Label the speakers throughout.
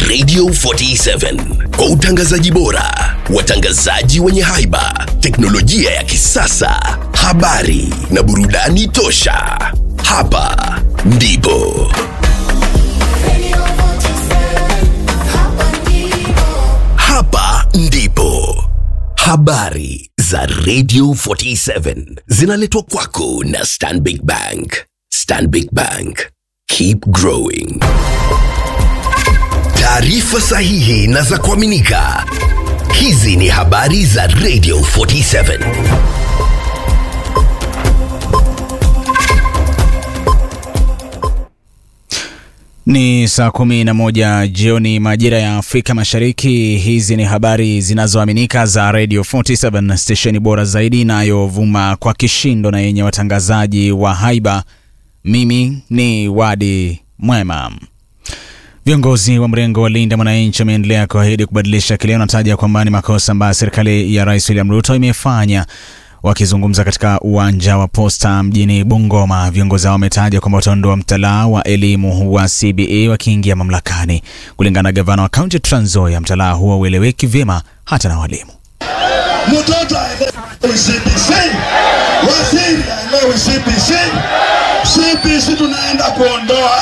Speaker 1: Radio 47 kwa utangazaji bora, watangazaji wenye haiba, teknolojia ya kisasa, habari na burudani tosha. Hapa ndipo hapa ndipo habari za Radio 47 zinaletwa kwako na Stanbic Bank. Stanbic Bank, keep growing. Taarifa sahihi na za kuaminika. Hizi ni habari za Radio 47.
Speaker 2: Ni saa kumi na moja jioni majira ya Afrika Mashariki. Hizi ni habari zinazoaminika za Radio 47 stesheni bora zaidi inayovuma kwa kishindo na yenye watangazaji wa haiba. Mimi ni Wadi Mwema. Viongozi wa mrengo wa Linda Mwananchi wameendelea kuahidi kubadilisha kile wanataja kwamba ni makosa ambayo serikali ya Rais William Ruto imefanya. Wakizungumza katika uwanja wa Posta mjini Bungoma, viongozi hao wametaja kwamba wataondoa mtalaa wa elimu wa CBE wakiingia mamlakani. Kulingana na gavana wa kaunti Trans Nzoia, mtalaa huo ueleweki vyema hata na walimu.
Speaker 3: Mtoto aelewe CBC, waziri aelewe CBC. CBC tunaenda kuondoa.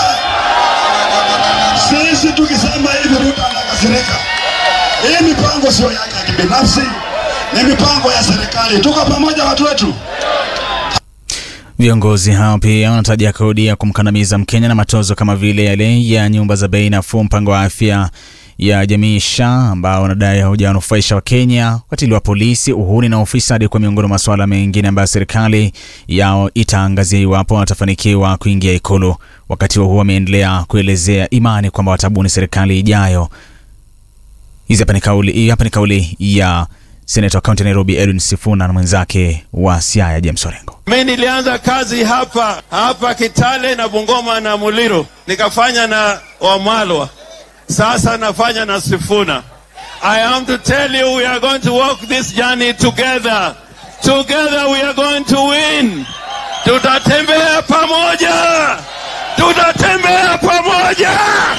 Speaker 3: Sisi tukisema hivi Ruto anakasirika. Hii mipango sio yake ya kibinafsi, ni mipango ya serikali. Tuko pamoja watu wetu.
Speaker 2: Viongozi hao pia wanataja kodi ya kumkandamiza Mkenya na matozo kama vile yale ya nyumba za bei nafuu, mpango wa afya ya jamii SHA ambao wanadai haujawanufaisha Wakenya, ukatili wa polisi, uhuni na ufisadi kwa miongoni mwa masuala mengine ambayo serikali yao itaangazia iwapo watafanikiwa kuingia Ikulu. Wakati huo huo, wameendelea kuelezea imani kwamba watabuni serikali ijayo. Hizi hapa ni kauli, hii hapa ni kauli ya seneta wa kaunti ya Nairobi Edwin Sifuna na mwenzake wa Siaya James Orengo.
Speaker 4: Mi nilianza kazi hapa hapa Kitale na Bungoma na Muliro, nikafanya na Wamalwa, sasa nafanya na Sifuna. I am to tell you we are going to walk this journey together. Together we are going to win. Tutatembea pamoja, tutatembea pamoja.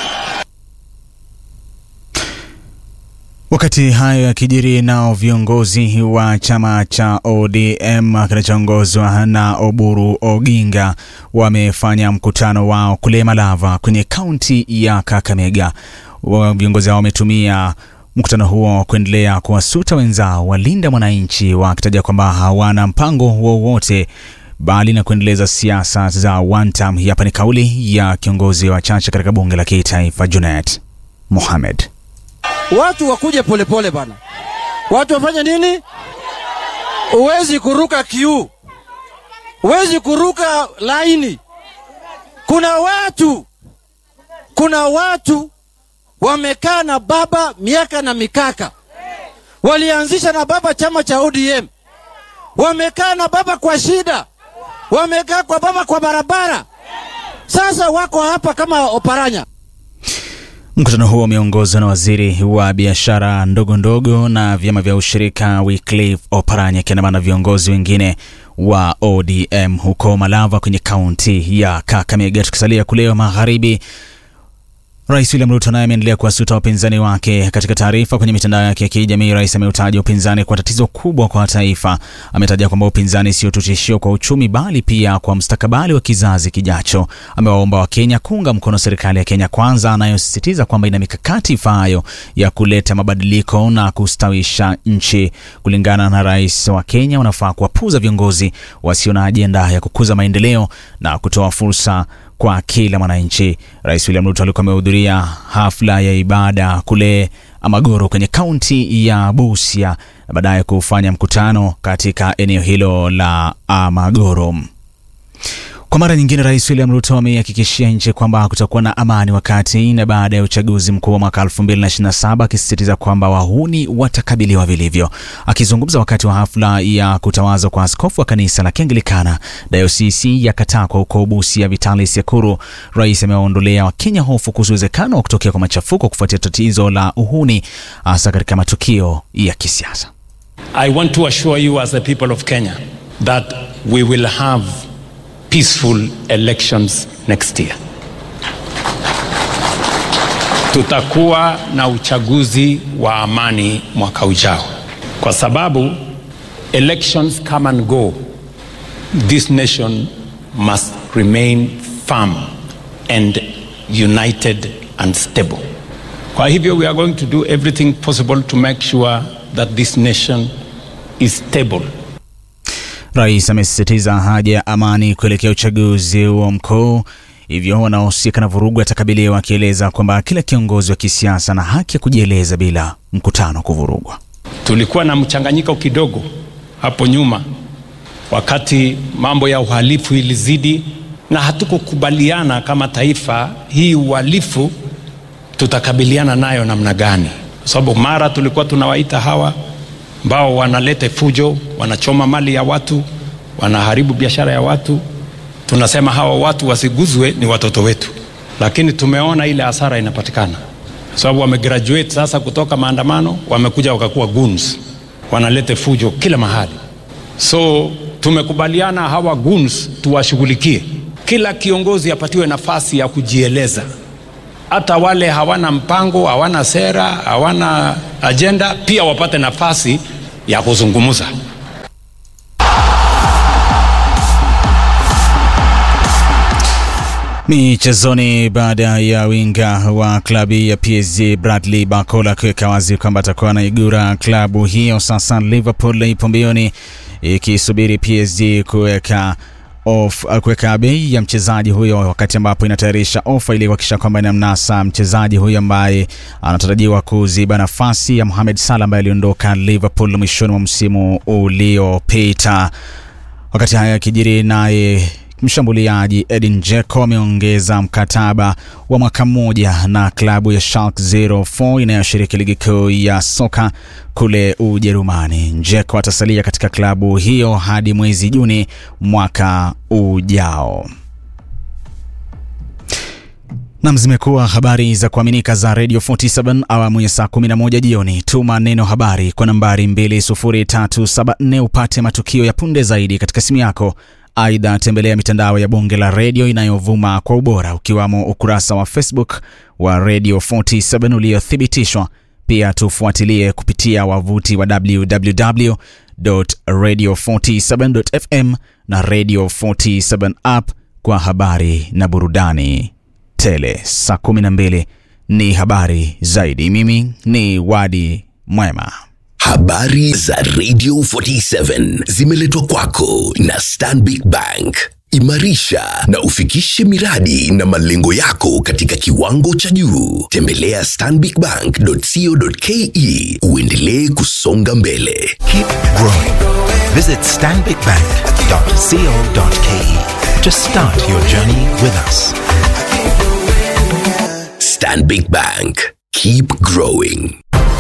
Speaker 2: Wakati hayo yakijiri, nao viongozi wa chama cha ODM kinachoongozwa na Oburu Oginga wamefanya mkutano wao kule Malava kwenye kaunti ya Kakamega. Wa- Viongozi hao wametumia mkutano huo kuendelea kuwasuta wenzao walinda mwananchi, wakitaja kwamba hawana mpango wowote bali na kuendeleza siasa za one term. Hapa ni kauli ya kiongozi wa chache katika bunge la kitaifa Junet Mohamed.
Speaker 5: Watu wakuje polepole bana, watu wafanye nini? Huwezi kuruka kiu, huwezi kuruka laini. Kuna watu, kuna watu wamekaa na baba miaka na mikaka, walianzisha na baba chama cha ODM, wamekaa na baba kwa shida, wamekaa kwa baba kwa barabara, sasa wako hapa kama oparanya.
Speaker 2: Mkutano huo umeongozwa na waziri wa biashara ndogo ndogo na vyama vya ushirika Wycliffe Oparanya akiandamana na viongozi wengine wa ODM huko Malava kwenye kaunti ya Kakamega. Tukisalia kule magharibi, Rais William Ruto naye ameendelea kuwasuta wapinzani wake. Katika taarifa kwenye mitandao yake ya kijamii, rais ameutaja upinzani kwa tatizo kubwa kwa taifa. Ametaja kwamba upinzani sio tu tishio kwa uchumi, bali pia kwa mustakabali wa kizazi kijacho. Amewaomba Wakenya kuunga mkono serikali ya Kenya Kwanza anayosisitiza kwamba ina mikakati ifaayo ya kuleta mabadiliko na kustawisha nchi. Kulingana na rais wa Kenya, wanafaa kuwapuza viongozi wasio na ajenda ya kukuza maendeleo na kutoa fursa kwa kila mwananchi. Rais William Ruto alikuwa amehudhuria hafla ya ibada kule Amagoro kwenye kaunti ya Busia na baadaye kufanya mkutano katika eneo hilo la Amagoro. Kwa mara nyingine, Rais William Ruto ameihakikishia nchi kwamba kutakuwa na amani wakati na baada ya uchaguzi mkuu wa mwaka 2027 akisisitiza kwamba wahuni watakabiliwa vilivyo. Akizungumza wakati wa hafla ya kutawazwa kwa askofu wa kanisa la Kianglikana dayosisi ya Katakwa huko Busia, Vitalis Yakuru, rais amewaondolea Wakenya hofu kuhusu uwezekano wa kutokea kwa machafuko kufuatia tatizo la uhuni, hasa katika matukio ya kisiasa.
Speaker 6: I want to assure you, as the people of Kenya, that we will have peaceful elections next year. tutakuwa na uchaguzi wa amani mwaka ujao, kwa sababu elections come and go. This nation must remain firm and united and stable. Kwa hivyo we are going to do everything possible to make sure that this nation is stable.
Speaker 2: Rais amesisitiza haja ya amani kuelekea uchaguzi huo mkuu, hivyo wanaohusika na vurugu atakabiliwa, akieleza kwamba kila kiongozi wa kisiasa ana haki ya kujieleza bila mkutano kuvurugwa.
Speaker 6: Tulikuwa na mchanganyiko kidogo hapo nyuma wakati mambo ya uhalifu ilizidi, na hatukukubaliana kama taifa hii uhalifu tutakabiliana nayo namna gani, kwa sababu mara tulikuwa tunawaita hawa ambao wanaleta fujo, wanachoma mali ya watu, wanaharibu biashara ya watu, tunasema hawa watu wasiguzwe, ni watoto wetu, lakini tumeona ile hasara inapatikana, kwa sababu wamegraduate sasa kutoka maandamano, wamekuja wakakuwa goons, wanaleta fujo kila mahali. So tumekubaliana hawa goons tuwashughulikie, kila kiongozi apatiwe nafasi ya kujieleza hata wale hawana mpango, hawana sera, hawana ajenda, pia wapate nafasi ya kuzungumza.
Speaker 2: Michezoni, baada ya winga wa klabu ya PSG Bradley Barcola kuweka wazi kwamba atakuwa anaigura klabu hiyo, sasa Liverpool ipo mbioni ikisubiri PSG kuweka of kuweka bei ya mchezaji huyo, wakati ambapo inatayarisha ofa ili kuhakikisha kwamba inamnasa mchezaji huyo ambaye anatarajiwa kuziba nafasi ya Mohamed Salah ambaye aliondoka Liverpool mwishoni mwa msimu uliopita. Wakati haya yakijiri, naye mshambuliaji Edin Dzeko ameongeza mkataba wa mwaka mmoja na klabu ya Schalke 04 inayoshiriki ligi kuu ya soka kule Ujerumani. Dzeko atasalia katika klabu hiyo hadi mwezi Juni mwaka ujao. Nam, zimekuwa habari za kuaminika za Radio 47 awamu ya saa 11 jioni. Tuma neno habari kwa nambari 20374 upate matukio ya punde zaidi katika simu yako. Aidha, tembelea mitandao ya bonge la redio inayovuma kwa ubora ukiwamo ukurasa wa Facebook wa Radio 47 uliothibitishwa. Pia tufuatilie kupitia wavuti wa www.radio47.fm na Radio 47 app kwa habari na burudani tele. Saa 12 ni habari zaidi. Mimi ni Wadi Mwema.
Speaker 1: Habari za Radio 47 zimeletwa kwako na Stanbic Bank. Imarisha na ufikishe miradi na malengo yako katika kiwango cha juu. Tembelea stanbicbank.co.ke uendelee kusonga mbele.
Speaker 7: Keep growing. Visit stanbicbank.co.ke to start your journey with us.
Speaker 1: Stanbic Bank. Keep growing.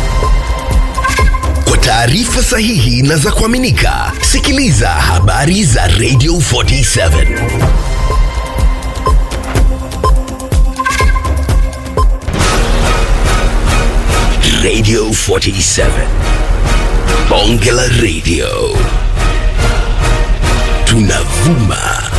Speaker 1: Kwa taarifa sahihi na za kuaminika, sikiliza habari za Radio 47. Radio 47. Bonge la Radio. Tunavuma